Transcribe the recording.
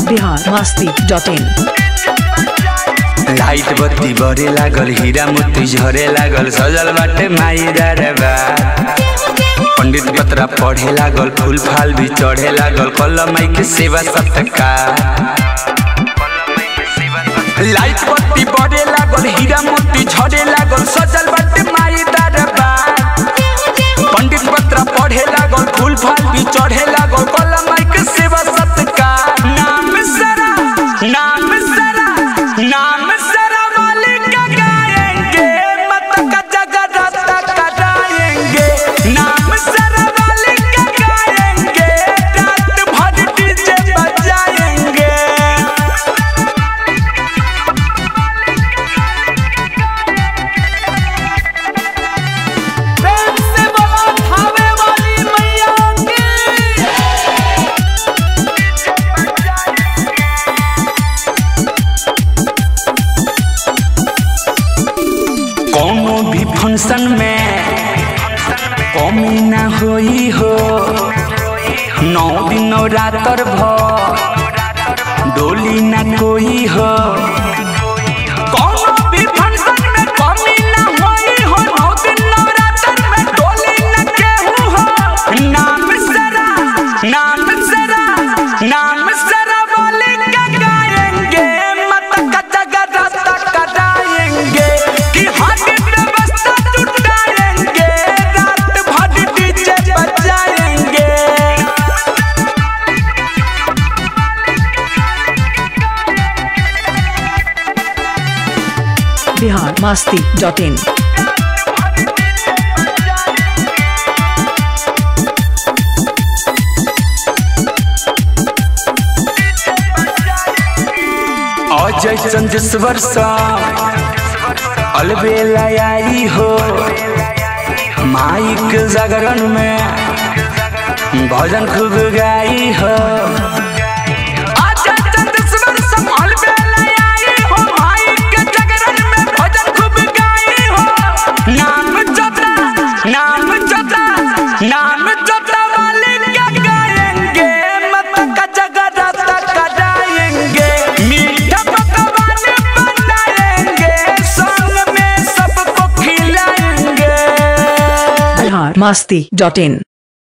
Bihar Masti dot in light बत्ती बरे लागल हीरा मोती झरे लागल सजल बाटे माई दरबार पंडित पत्रा पढ़े लागल फूल फाल भी चढ़े लागल कल माई के सेवा सत्कार लाइट बत्ती बरे लागल हीरा मोती झरे लागल सजल बाटे माई दरबार पंडित पत्रा पढ़े लागल फूल फाल भी चढ़े लागल कल माई के सेवा सत्कार नाम सरा नाम सरा नाम सरा वाले का गाएंगे मत का जगत कराएंगे नाम सरा वाले का गाएंगे रात भर डीजे बजाएंगे प्रेम से बोलो खावे वाली मैया की कोनो भी फंक्शन में कमी ना होई हो नौ दिन रातर भर डोली ना कोई हो कोनो भी फंक्शन में कमी ना होई हो नौ दिन रातर में डोली ना केहू हो नाम सरा नाम सरा नाम सरा वाले का गाएंगे मत का जगत कराएंगे कि हट व्यवस्था जुटाएंगे रात भर डीजे बजाएंगे बिहार मस्ती डॉट इन अजय चंदेश्वर सा अलबेला आई हो माइक जागरण में भजन खूब गाई हो अजय चंदेश्वर सा अलबेला आई हो माइक जागरण में भजन खूब गाई हो नाम जता नाम जता नाम जता वाले क्या गाएंगे मत का जगत कराएंगे मीठा पकवान बनाएंगे संग में सबको खिलाएंगे बिहार मस्ती डॉट इन